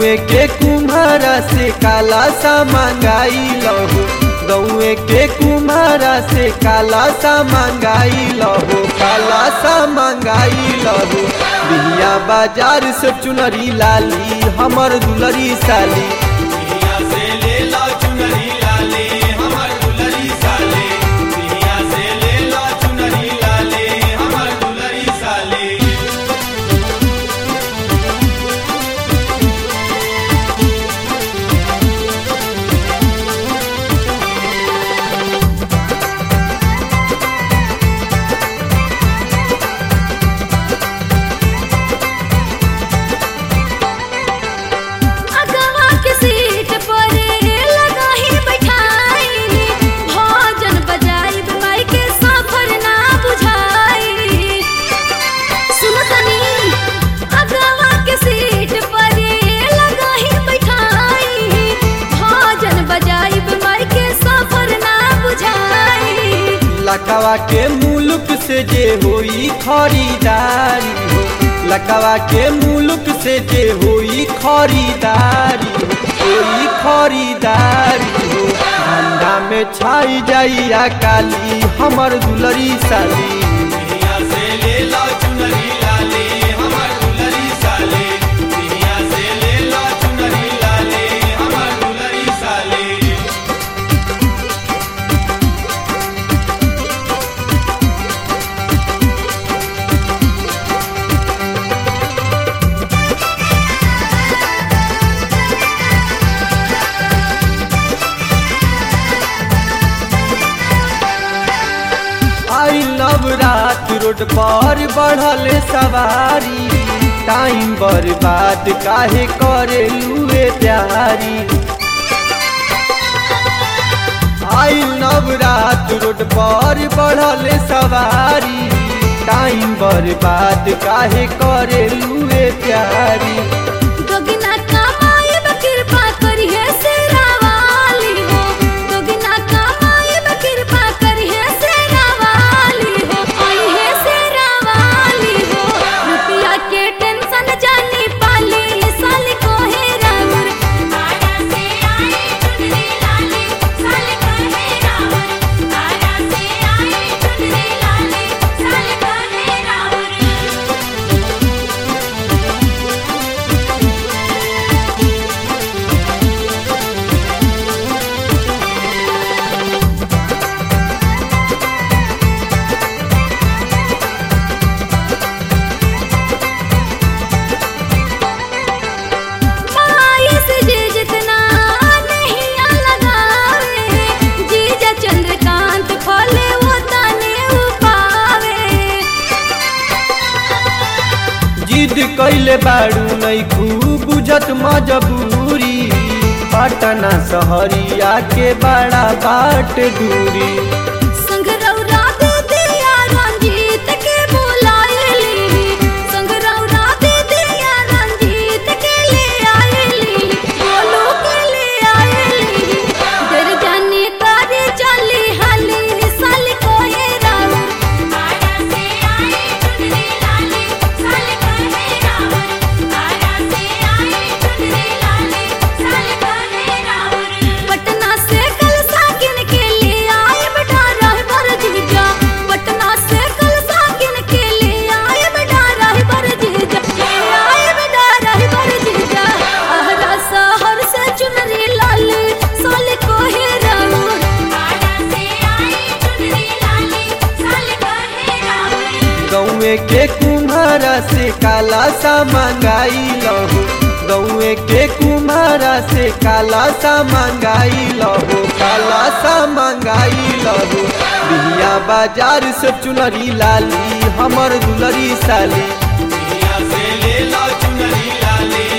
गौए के कुम्हारा से काला सा मंगाई लहो गौए के कुम्हारा से काला सा मंगाई लहो काला सा मंगाई लहो बिहिया बाजार से चुनरी लाली हमर दुलरी साली दुनिया से ले लो चुनरी लाले हमर दुलरी साले दुनिया से ले लो चुनरी लाले हमर दुलरी साले अगवा के सीट पर लगा ही बैठाई भोजन बजाई माई के सफर ना बुझाई सुनो तनी अगवा के सीट पर लगा ही बैठाई भोजन बजाई माई के सफर ना बुझाई लकवा के मुल्क से जे होई खरीदारी हो लकवा के मुल्क से जे होई खरीदारी हो होई खरीदारी हो धंधा में छाई जाइया काली हमर दुलरी साली दुनिया से ले लो चुनरी लाले हमर दुलरी साले दुनिया से ले लो चुनरी लाले हमर दुलरी साले आई लव रात रोड पर बढ़ल सवारी टाइम बर्बाद काहे करे लुए प्यारी आई लव रात रोड पर बढ़ल सवारी टाइम बर्बाद काहे करे लुए प्यारी दोगिना कमाई कृपा करिहे सेरा वाली हो दोगिना कमाई कृपा करिहे सेरा वाली हो आई है सेरा वाली हो रुपया के टेंशन जानी पाली साल को है राउर आरा से आई चुनरी लाले साल को है राउर आरा से आई चुनरी लाले साल को है राउर माई से जे जितना नहीं लगावे जीजा चंद्रकांत फले वो तने उपावे जिद कैले बाड़ू नहीं खूब बुझत मजबूरी पटना सहरिया के बड़ा बाट दूरी संग रौरा दे दिया रंजीत के बुलाएली संग रौरा दे दिया रंजीत के ले आएली बोलो के ले आएली डर जाने तारे चली हाली साल को है राउर आरा से आई चुनरी लाले साल को है राउर आरा से आई चुनरी लाले साल को है राउर पटना से कल सागिन के ले आए बेटा राह भर जीजा पटना से कल सागिन के ले आए बेटा राह भर जीजा ले आए बेटा राह भर जीजा आहरा शहर से चुनरी लाले साल को है राउर आरा से आई चुनरी लाले साल को है राउर गौए के कुम्हारा से काला सा मंगाई लहो गौए के कुम्हारा से काला सा मंगाई लहो काला सा मंगाई लहो बिहिया बाजार से चुनरी लाली हमर दुलरी साली दुनिया से ले लो चुनरी लाले